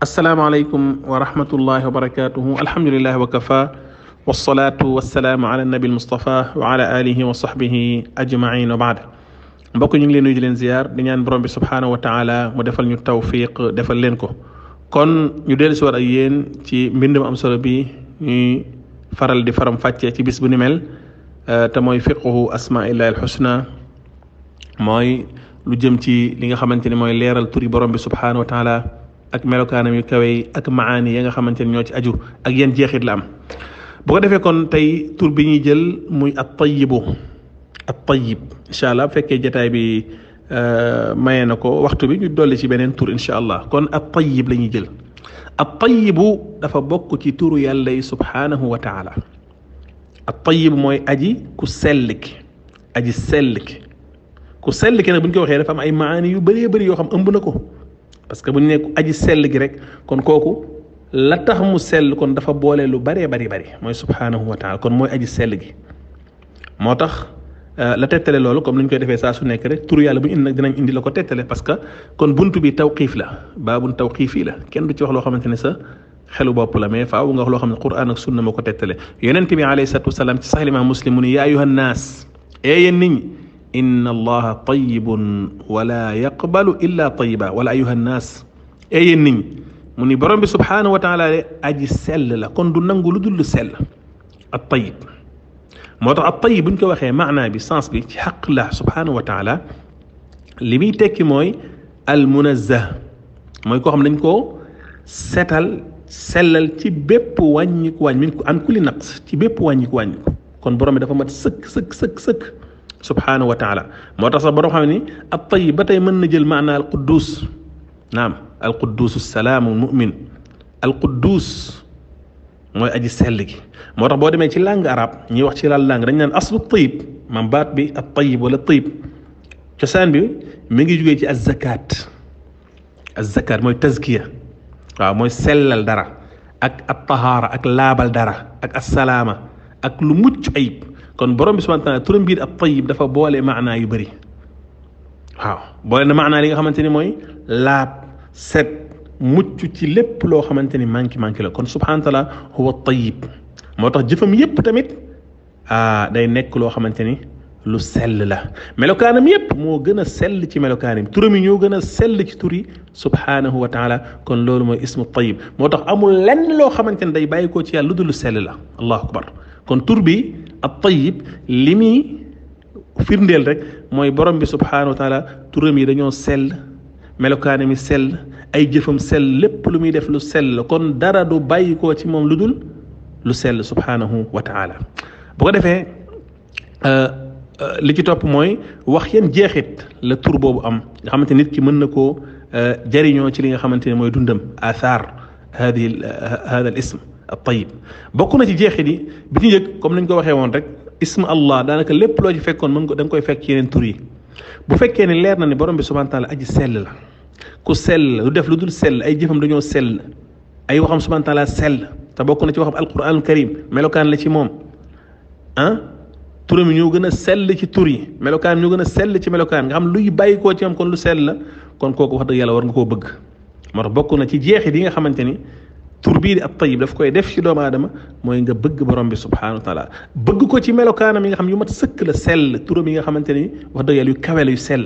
asalaamaaleykum wa rahmatullahi wa barakatuhu alhamdulilahi wa kafa wasalaatu wasalaamu ala nabi almustafa wa ala alihi wa sahbihi ajmain wa baad mbokk ñu ngi leen nuyu di leen ziyaar di ñaan borom bi subhaanahu wa taala mu defal ñu tawfiq defal leen ko kon ñu dellu si war ak yéen ci mbind mu am solo bi ñuy faral di faram fàccee ci bis bu ni mel te mooy fiqhu asmaillahi alxusna mooy lu jëm ci li nga xamante ni mooy leeral turi borom bi subhaanahu wa taala ak melokaanam yu kawe yi ak maani ya nga xamante ni ñoo ci aju ak yan jeexit la am bu ko defee kon tey tur bi ñuy jël muy at tayibu at tayib incha allah bu fekkee jataay bi maye na ko waxtu bi ñu dolli ci beneen tur incha allah kon at tayib la ñuy jël at tayibu dafa bokk ci turu yàlla yi subhaanahu wa taala at tayib mooy aji ku sell ki aji sell ki ku sell ki nag bu ñu ko waxee dafa am ay maani yu bëree bëri yoo xam ëmb na ko parce que bu ñu nekk aji sell gi rek kon kooku la tax mu sell kon dafa boole lu bëree bari bari mooy subhaanahu wa taala kon mooy aji sell gi moo tax la tettale loolu comme ni ñu koy defee saa su nekk rek turu yàlla bu ñu indi nag dinañ indi la ko tettale parce que kon buntu bi tawqiif la baabun tawqiifi la kenn du ci wax loo xamante ne sa xelu bopp la mais faaw nga wax loo xam ne quran ak sunna moo ko tettale yonent bi alayhi salatu wasalaam ci sax imaam muslim mu ne yaa ayuha nnaas ee yéen nit ñi inna allaha tayibun wala yaqbalu illa tayiba wala ayuha nnaas ee yéen nit ñi mu ni borom bi subhaanahu wa taala de aji sell la kon du nangu lu dul sell at tayib moo tax at tayib bu ñu ko waxee maanaa bi sens bi ci xaq la subhaanahu wa taala li muy tekki mooy al munazzah mooy koo xam dañ koo setal sellal ci bépp wàññiku wàññ min ko an kulli naqs ci bépp wàññiku wàññiku kon borom bi dafa mat sëkk sëkk sëkk sëkk subhaanahu wa taala moo tax sax borom xam ne at tayib ba tey mën na jël maanaa al quddus naam al quddus salaamu mumin al quddus mooy aji sell gi moo tax boo demee ci langue arabe ñuy wax ci laal langue dañ naan aslu tayib maam baat bi at tayib wala tayib cosaan bi mi ngi jugee ci az zakat az zakat mooy tazkiya waaw mooy sellal dara ak at tahaara ak laabal dara ak assalaama ak lu mucc ayib kon borom bi subhanahu wa taala turam biir at tayib dafa boole maanaa yu bëri waaw boole na maanaa li nga xamante ni mooy laab set mucc ci lépp loo xamante ni manqué manqué la kon subhanahu wa taala huwa tayib moo tax jëfam yépp tamit ah day nekk loo xamante ni lu sell la melokaanam yépp moo gën a sell ci melokaanam turam yi ñoo gën a sell ci tur yi subhanahu wa taala kon loolu mooy ismu tayib moo tax amul lenn loo xamante ni day bàyyi koo ci yàlla lu dul lu sell la allahu akbar kon tur bi at tayib li muy firndeel rek mooy borom bi subhanahu wa taala turam yi dañoo sell melokaanam yi sell ay jëfam sell lépp lu muy def lu sell kon dara du bàyyi koo ci moom lu dul lu sell subhanahu wa taala bu ko defee li ci topp mooy wax yan jeexit la tur boobu am nga xamante nit ki mën na koo jariñoo ci li nga xamante ne mooy dundam athar hadi hada al ism al tayib bokk na ci jeexit yi bi ci njëkk comme nañ ko waxee woon rek ism allah daanaka lépp loo ci fekkoon mën ko da nga koy fekk ci yeneen tur yi bu fekkee ne leer na ne borom bi subhanahu wa taala aji sell la ku sell lu def lu dul sell ay jëfam dañoo sell ay waxam subhanahu wa taala sell te bokk na ci waxam alquranul karim melokaan la ci moom ah turam yi ñoo gën a sell ci tur yi melokaan ñoo gën a sell ci melokaan nga xam luy bàyyi koo ci moom kon lu sell la kon kooku wax dëgg yàlla war nga koo bëgg moo tax bokk na ci jeexit yi nga xamante ni tur bii di at tayib daf koy def ci doomu aadama mooy nga bëgg borom bi subhanahu wa taala bëgg ko ci melokaanam yi nga xam yu mat sëkk la sell turam yi nga xamante ni wax dëgg yàlla yu kawe la yu sell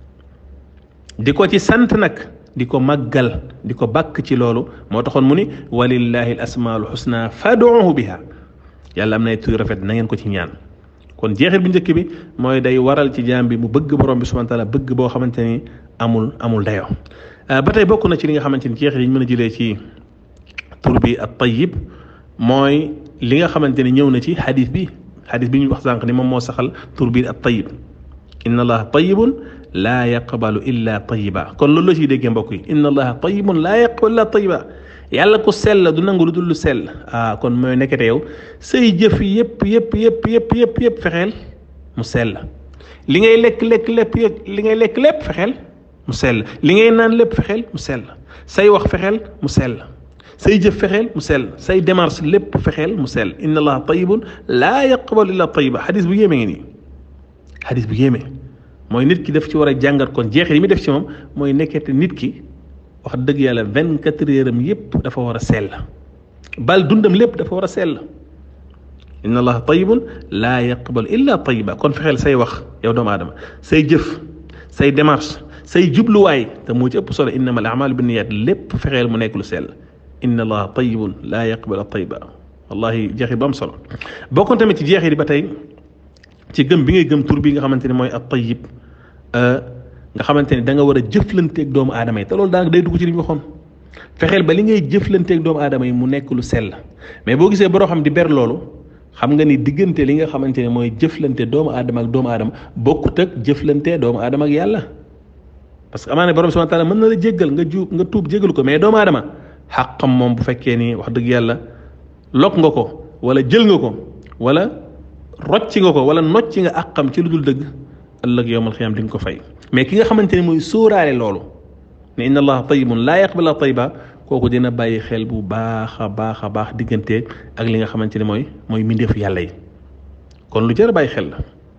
di ko ci sant nag di ko màggal di ko bàkk ci loolu moo taxoon mu ni walillahi al asmaul husna faduuhu biha yàlla am na tur rafet na ngeen ko ci ñaan kon jeexit bu njëkk bi mooy day waral ci jaam bi mu bëgg borom bi subhanahu wa taala bëgg boo xamante ni amul amul dayoo ba tey bokk na ci li nga xamante ni jeexit yi ñu mën a jëlee ci tur bi at tayyib mooy li nga xamante ni ñëw na ci xadis bi xadis bi ñu wax sànq ni moom moo saxal tur bi at tayyib inna allaha tayyibun laa yaqbalu illa tayiba kon loolu la ciy déggee mbokk yi inna allaha tayibun laa yaqbalu illa tayiba yàlla ku sell du nangu lu dul lu sell ah kon mooy nekkete yow say jëf yëpp yëpp yëpp yëpp yëpp yëpp fexeel mu sell li ngay lekk lekk lépp li ngay lekk lépp fexeel mu sell li ngay naan lépp fexeel mu sell say wax fexeel mu sell say jëf fexeel mu sell say démarche lépp fexeel mu sell inna allaha tayibun laa yaqbalu illa tayiba xadis bu yéeme ngi nii xadis bu yéeme mooy nit ki daf ci war a jàngat kon jeexit yi mi def ci moom mooy nekkete nit ki wax dëgg yàlla vingt quatre heures am yépp dafa war a sell bal dundam lépp dafa war a sell inna allaha tayibun laa yaqbalu illa tayiba kon fexeel say wax yow doomu aadama say jëf say démarche say jubluwaay te moo ci ëpp solo innama al amalu binniyat lépp fexeel mu nekk lu sell inna allaha tayibun laa yaqbalu tayiba wallahi jeexit bu am solo bokkoon tamit ci jeexit ba tey ci gëm bi ngay gëm tur bi nga xamante ne mooy at tayib nga xamante ne da nga war a jëflanteeg doomu aadama yi te loolu daanaka day dugg ci li ñu waxoon fexeel ba li ngay jëflanteeg doomu aadama yi mu nekk lu sell mais boo gisee boroo xam di ber loolu xam nga ni diggante li nga xamante ne mooy jëflante doomu aadama ak doomu aadama bokkut ak jëflante doomu aadama ak yàlla parce que amaana borom subhanahu wa taala mën na la jéggal nga ju nga tuub jéggal ko mais doomu aadama xàqam moom bu fekkee ni wax dëgg yàlla lokk nga ko wala jël nga ko wala rocci nga ko wala nocci nga àqam ci lu dul dëgg ëllëg yowmal xiyaam di nga ko fay mais ki nga xamante ne mooy sóoraale loolu ne inna allaha tayibun laa yaqbala tayiba kooku dina bàyyi xel bu baax a baax a baax diggante ak li nga xamante ne mooy mooy mbindeefu yàlla yi kon lu jar a bàyyi xel la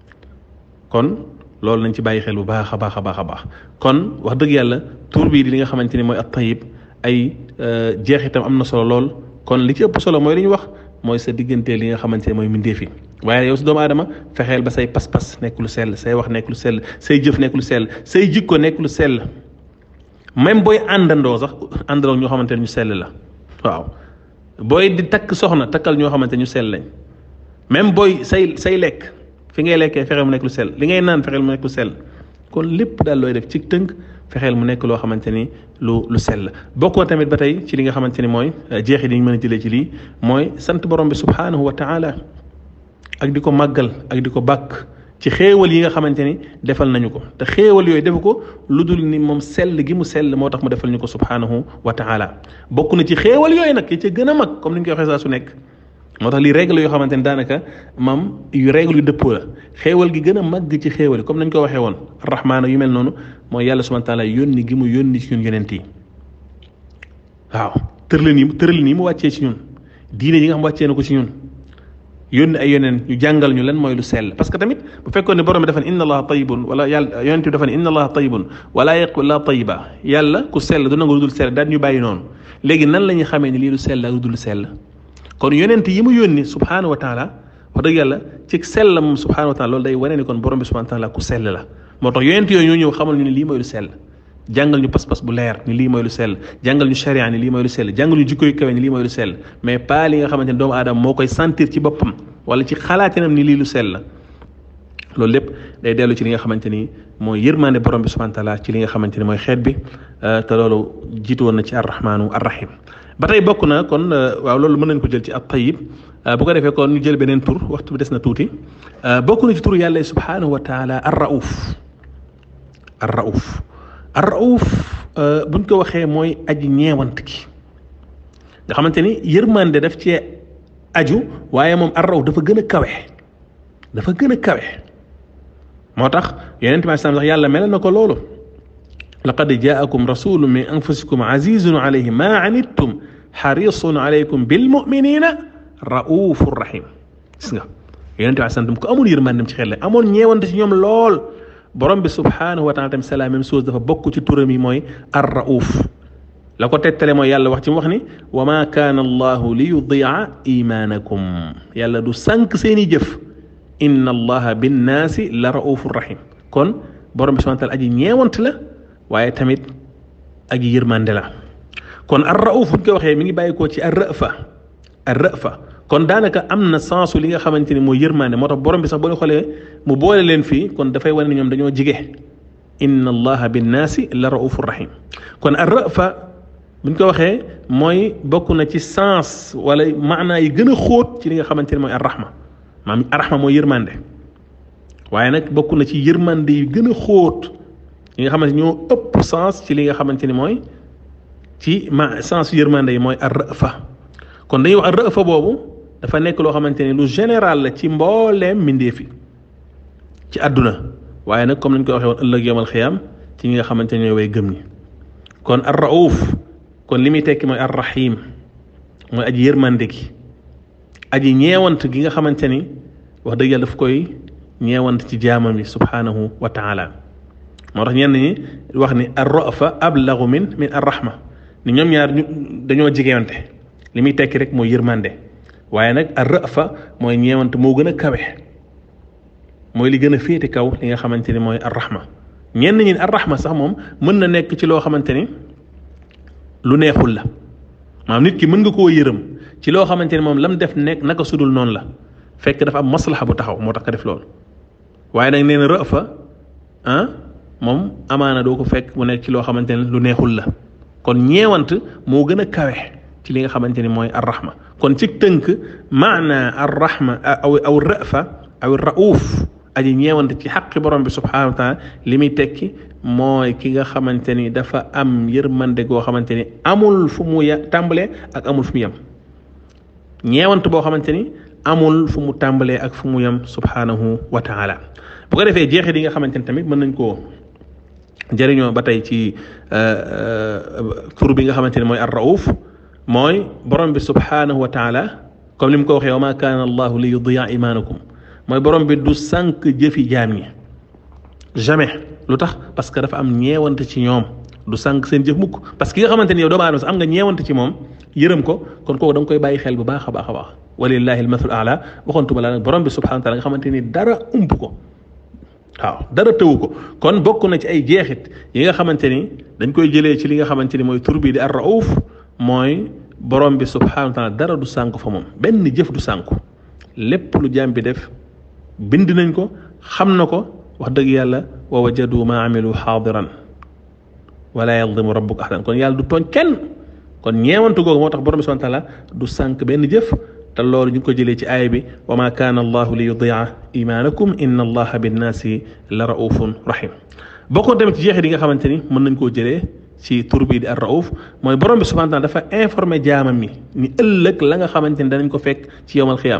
kon loolu nañ ci bàyyi xel bu baax a baax a baax a baax kon wax dëgg yàlla tur bii di li nga xamante ne mooy at tayib ay jeexitam am na solo lool kon li ci ëpp solo mooy li ñu wax mooy sa diggante li nga xamante ne mooy mbindeef yi waaye yow si doomu aadama fexeel ba say pas-pas nekk lu sell say wax nekk lu sell say jëf nekk lu sell say jikko nekk lu sell même booy àndandoo sax àndandoo ñoo xamante ne ñu sell la waaw booy di takk soxna takkal ñoo xamante ñu sell lañ même booy say say lekk fi ngay lekkee fexeel mu nekk lu sell li ngay naan fexeel mu nekk lu sell kon lépp daal looy def ci tënk fexeel mu nekk loo xamante ni lu lu sell bokkoo tamit ba tey ci li nga xamante ni mooy jeexit yi ñu mën a jëlee ci lii mooy sant borom bi subhanahu wa taala ak di ko màggal ak di ko bàkk ci xéewal yi nga xamante ni defal nañu ko te xéewal yooyu defu ko lu dul ni moom sell gi mu sell moo tax mu defal ñu ko subhanahu wa taala bokk na ci xéewal yooyu nag yi ca gën a mag comme ni ñu koy waxee saa su nekk moo tax lii règle yoo xamante ni daanaka maam yu règle yu dëppoo la xéewal gi gën a màgg ci xéewal yi comme nañ ko waxee woon rahmaana yu mel noonu mooy yàlla subhanahu wa taala yónni gi mu yónni ci ñun yonent yi waaw tëralin yi tëralin yi mu wàccee ci ñun diine yi nga xam wàccee na ko ci ñun yónni ay yoneen ñu jàngal ñu lan mooy lu sell parce que tamit bu fekkoon ne borom bi dafa ne inna allaha tayibun wala yàlla yonent bi dafa ne inna allaha tayibun wala yaqbal illa tayiba yàlla ku sell du nangu lu dul sell daal ñu bàyyi noonu léegi nan la ñuy xamee ni lii lu sell ak lu dul sell kon yonent yi mu yónni subhanahu wa taala wax dëgg yàlla ci sell moom subhanahu wa taala loolu day wane ni kon borom bi subhanahu wa taala ku sell la moo tax yonent yooyu ñoo ñëw xamal ñu ne lii mooy lu sell jàngal ñu pas-pas bu leer ni lii mooy lu sell jàngal ñu sharia ni lii mooy lu sell jàngal ñu jikko yu kawe ni lii mooy lu sell mais pas li nga xamante ne doomu aadama moo koy sentir ci boppam wala ci xalaatinam ni lii lu sell la loolu lépp day dellu ci li nga xamante ni mooy yërmande borom bi subhanahu wa taala ci li nga xamante ni mooy xeet bi te loolu jiitu woon na ci arrahmaanu arrahim ba tey bokk na kon waaw loolu mën nañ ko jël ci at tayyib bu ko defee kon ñu jël beneen tur waxtu bi des na tuuti bokk na ci tur yàlla subhanahu wa taala ar rauf ar rauf ar rauf buñ ko waxee mooy aji ñeewant ki nga xamante ni yërmande daf cee aju waaye moom ar rauf dafa gën a kawe dafa gën a kawe moo tax yonent bi sax yàlla mel na ko loolu laqad jaakum rasulun min anfusikum azizun alayhi ma anittum xarisun alaykum bil muminina raufur rahim gis nga yonent bi sallam ko amoon yërmandem ci xel la amoon ñeewante ci ñoom lool borom bi subhanahu wa taala tamit c'est la même chose dafa bokk ci turam yi mooy ar rauf la ko tettale mooy yàlla wax ci mu wax ni wa ma kaana allahu li yudia imaanakum yàlla du sànq seeni jëf inna allaha binnaasi la raufur rahim kon borom bi subhanahu wa taala aji ñeewante la waaye tamit ak yërmande la kon ar rauf bu ñu ko waxee mi ngi bàyyi koo ci ar rafa ar rafa kon daanaka am na sensu li nga xamante ni mooy yërmande moo tax borom bi sax boo xoolee mu boole leen fii kon dafay wane ni ñoom dañoo jige inna allaha binnaasi la raufur rahim kon ar rafa bu ñu ko waxee mooy bokk na ci sens wala maanaa yi gën a xóot ci li nga xamante ni mooy ar rahma maanaam ar rahma mooy yërmande waaye nag bokk na ci yërmande yi gën a xóot yi nga xamante ñoo ëpp sens ci li nga xamante ni mooy ci ma sens yërmande yi mooy ar rafa kon dañuy wax ar rafa boobu dafa nekk loo xamante ni lu général la ci mbooleem mbindeefi ci àdduna waaye nag comme nañ ko waxee woon ëllëg yawmal xiyaam ci ñi nga xamante ne ñooy way gëm ñi kon ar rauf kon li muy tekki mooy ar rahim mooy aji yërmande gi aji ñeewant gi nga xamante ni wax dëgg yàlla daf koy ñeewant ci jaamam yi subhanahu wa taala moo tax ñenn ñi wax ni ar rafa ablagu min min ar rahma ni ñoom ñaar ñu dañoo jegewante li muy tekki rek mooy yërmande waaye nag ar rafa mooy ñeewante moo gën a kawe mooy li gën a féete kaw li nga xamante ni mooy ar rahma ñenn ñi ar rahma sax moom mën na nekk ci loo xamante ni lu neexul la maanaam nit ki mën nga koo yërëm ci loo xamante ni moom lam def nekk naka sudul noonu la fekk dafa am maslaxa bu taxaw moo tax ka def loolu waaye nag nee na rafa ah moom amaana doo ko fekk mu nekk ci loo xamante ne lu neexul la kon ñeewant moo gën a kawe ci li nga xamante ni mooy ar rahma kon ci tënk maana ar rahma aw aw rafa aw rauf aji ñeewant ci xaqi borom bi subhanahu wa taala li muy tekki mooy ki nga xamante ni dafa am yërmande goo xamante ni amul fu mu ya tàmbalee ak amul fu mu yem ñeewant boo xamante ni amul fu mu tàmbalee ak fu mu yem subhanahu wa taala bu ko defee jeexit yi nga xamante ni tamit mën nañ koo jëriñoo ba tey ci tur bi nga xamante ni mooy ar rauf mooy borom bi subhanahu wa taala comme li mu ko waxee wa ma kaana allahu li yudiya imaanakum mooy borom bi du sànq jëfi jaam ñi jamais lu tax parce que dafa am ñeewante ci ñoom du sànq seen jëf mukk parce que ki nga xamante ni yow doomu aadama sax am nga ñeewante ci moom yërëm ko kon kooku da nga koy bàyyi xel bu baax a baax a baax walillahi almathul ala waxoontuma la nag borom bi subhanahu wa taala nga xamante ni dara ump ko waaw dara tëwu ko kon bokk na ci ay jeexit yi nga xamante ni dañ koy jëlee ci li nga xamante ni mooy tur bi di ar rauf mooy borom bi subhanahu wa taala dara du sànk fa moom benn jëf du sànku lépp lu jaam bi def bind nañ ko xam na ko wax dëgg yàlla wa wajadu ma amilu xaadiran wala yadlimu rabbuka ahadan kon yàlla du tooñ kenn kon ñeewantu googu moo tax borom bi subhanahu wa taala du sànk benn jëf te loolu ñu ngi ko jëlee ci aaya bi wa ma kaana allahu li yudia imaanakum inna allaha binnaasi la raufun rahim bokkoon tamit ci jeexit yi nga xamante ni mën nañ koo jëlee ci tur bii di ar rauf mooy borom bi subhanahu wa taala dafa informé jaamam mi ni ëllëg la nga xamante ni danañ ko fekk ci yowmal xiyaam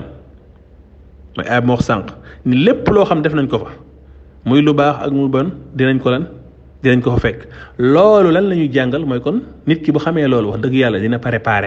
mooy aaya bi ma wax sànq ni lépp loo xam def nañ ko fa muy lu baax ak mu bon dinañ ko lan dinañ ko fa fekk loolu lan la ñuy jàngal mooy kon nit ki bu xamee loolu wax dëgg yàlla dina préparé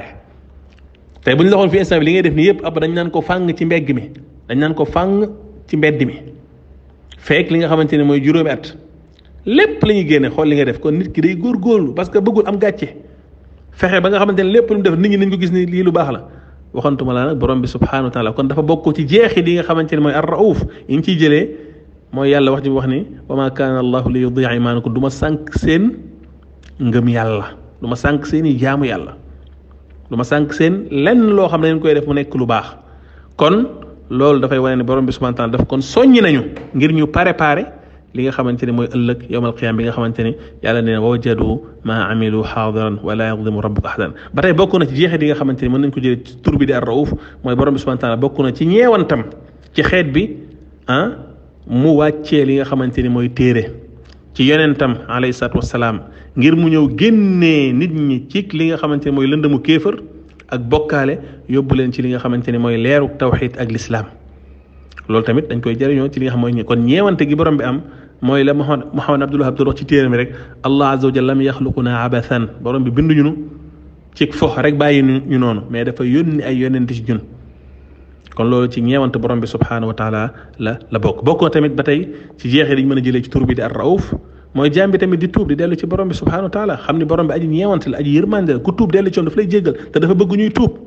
tey bu ñu la waxoon fi instant bi li ngay def nii yëpp ab dañ naan ko fàng ci mbegg mi dañ naan ko fàng ci mbedd mi fekk li nga xamante ne mooy juróomi at lépp la ñuy génne xool li nga def kon nit ki day góorgóorlu parce que bëggul am gàcce fexe ba nga xamante ne lépp lu mu def nit ñi nañ ko gis ni lii lu baax la waxantuma la nag borom bi subhanahu wa taala kon dafa bokk ci jeexit yi nga xamante ne mooy ar rauf yi ngi ciy jëlee mooy yàlla wax ji wax ni wa ma kaana allahu li yudia imaanakum du ma sànq seen ngëm yàlla du ma sànq seen i jaamu yàlla du ma sànq seen lenn loo xam ne dañ koy def mu nekk lu baax kon loolu dafay wane ne borom bi subhanahu wa taala daf kon soññi nañu ngir ñu préparé li nga xamante ne mooy ëllëg yowmal qiyaam bi nga xamante ne yàlla nee na wajadu ma amilu xaadiran wala yadlimu rabbuka ahadan ba tey bokk na ci jeexit yi nga xamante ne mën nañ ko jëlee ci tur bi di ar rauf mooy borom bi subhanahu wa taala bokk na ci ñeewantam ci xeet bi ah mu wàccee li nga xamante ni mooy téere ci yonentam alayhi salaatu wasalaam ngir mu ñëw génnee nit ñi ci li nga xamante ni mooy lëndëmu kéefër ak bokkaale yóbbu leen ci li nga xamante ni mooy leeru tawxid ak lislaam loolu tamit dañ koy jëriñoo ci li nga xam mooy kon ñeewante gi borom bi am mooy la Muhammad Muhammad Abdullah Abdul wax ci téere mi rek allah azza wa jalla lam yaxluquna abathan borom bi binduñu nu ci fox rek bàyyi ñu noonu mais dafa yónni ay yonent ci ñun kon loolu ci ñeewante borom bi subhanahu wa taala la la bokk bokkoo tamit ba tey ci jeexee dañ mën a jëlee ci tur bi di ar rauf mooy jaam bi tamit di tuub di dellu ci borom bi subhanahu wa taala xam ni borom bi aji ñeewante la aji yërmande la ku tuub dellu ci woon daf lay jéggal te dafa bëgg ñuy tuub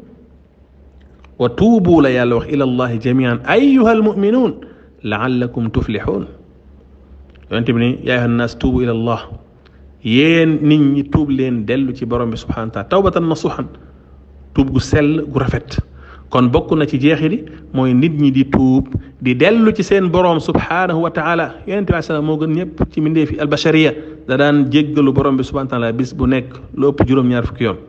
wa tuubu la yàlla wax ila allahi jamian ayuha almuminuun laallakum tuflixuun yonente bi ni yaa ayuha nnaas tuubu ila allah yéen nit ñi tuub leen dellu ci borom bi subhanahu wa taala tawbatan nasuhan tuub gu sell gu rafet kon bokk na ci jeexiti mooy nit ñi di tuub di dellu ci seen boroom subhanahu wa taala yonente bi salaam moo gën ñëpp ci mindee fi albashariya da daan jéggalu borom bi subhanahu wa taala bis bu nekk lu ëpp juróom-ñaar fukki yoon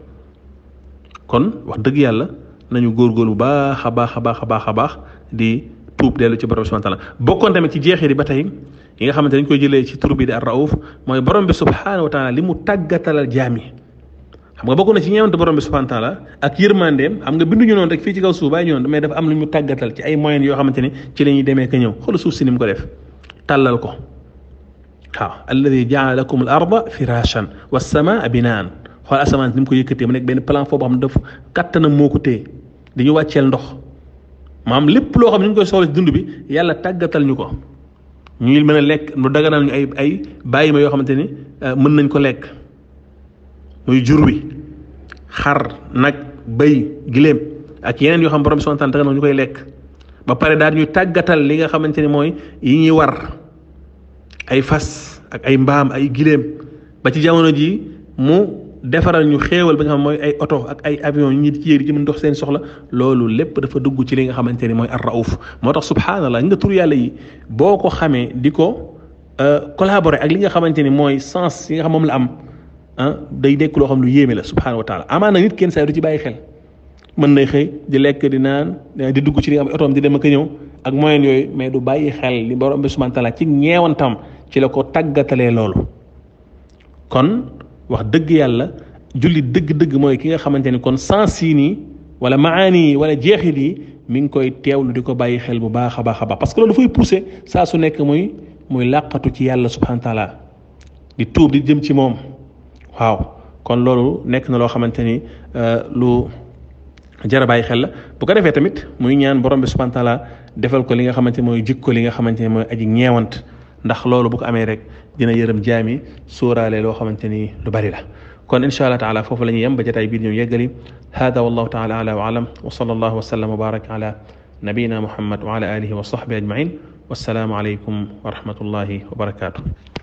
kon wax dëgg yàlla nañu góorgóorlu bu baax a baax a baax a baax a baax di tuub dellu ci borom bi subhanahu wa taala bokkoon tamit ci jeexiti ba tey yi nga xamante dañ koy jëlee ci tur bi di ar rauf mooy borom bi subhanahu wa taala li mu tàggatalal jaam yi xam nga bokk na ci ñeewante borom bi subhanahu wa taala ak yërmandeem xam nga binduñu noonu rek fii ci kaw suuf bàyyi ñu noonu mais dafa am lu ñu tàggatal ci ay moyens yoo xamante ni ci la ñuy demee ka ñëw xool suuf si ni mu ko def tàllal ko waaw alladi jaala lakum al arda firashan wa samaa binaan xool asamaan ni mu ko yëkkatee mu nekk benn plan foofu xam ne daf kattanam moo ko téye di ñu wàcceel ndox maam lépp loo xam ne ñu ngi koy soxla ci dund bi yàlla tàggatal ñu ko ñu mën a lekk lu daganal ñu ay ay bàyyi ma yoo xamante ni mën nañ ko lekk muy jur wi xar nag bëy giléem ak yeneen yoo xam borom bi subhanahu wa ta'ala daganal ñu koy lekk ba pare daal ñuy tàggatal li nga xamante ni mooy yi ñuy war ay fas ak ay mbaam ay giléem ba ci jamono ji mu defaral ñu xéewal ba nga xam mooy ay oto ak ay avion ñi di ci yéeg di mën dox seen soxla loolu lépp dafa dugg ci li nga xamante ni mooy ar rauf moo tax subhanallah nga tur yàlla yi boo ko xamee di ko collaborer ak li nga xamante ni mooy sens yi nga xam moom la am ah day nekk loo xam lu yéeme la subhanahu wa taala amaana nit kenn saa du ci bàyyi xel mën nay xëy di lekk di naan di dugg ci li nga xam otoom di dem ak ñëw ak moyen yooyu mais du bàyyi xel li borom bi subhanahu wa taala ci ñeewantam ci la ko tàggatalee loolu kon wax dëgg yàlla julli dëgg-dëgg mooy ki nga xamante ni kon sens yi nii wala maani yi wala jeexit yi mi ngi koy teewlu di ko bàyyi xel bu baax a baax a baax parce que loolu dafay poussé saa su nekk muy muy làqatu ci yàlla subhanahu wa taala di tuub di jëm ci moom waaw kon loolu nekk na loo xamante ni lu jara bàyyi xel la bu ko defee tamit muy ñaan borom bi subhanahu wa taala defal ko li nga xamante ni mooy jikko li nga xamante ni mooy aji ñeewant ndax loolu bu ko amee rek dina yërëm jaami sóoraale loo xamante ni lu bari la kon insha allah taala foofu la ñuy yem ba jotaay biir ñëw yeggali hada wallahu taala ala wa alam wa sallallahu wa sallam wa baraka ala nabiyina muhammad wa ala alihi wa sahbihi ajmain wassalaamu alaykum wa rahmatullahi wa barakatuh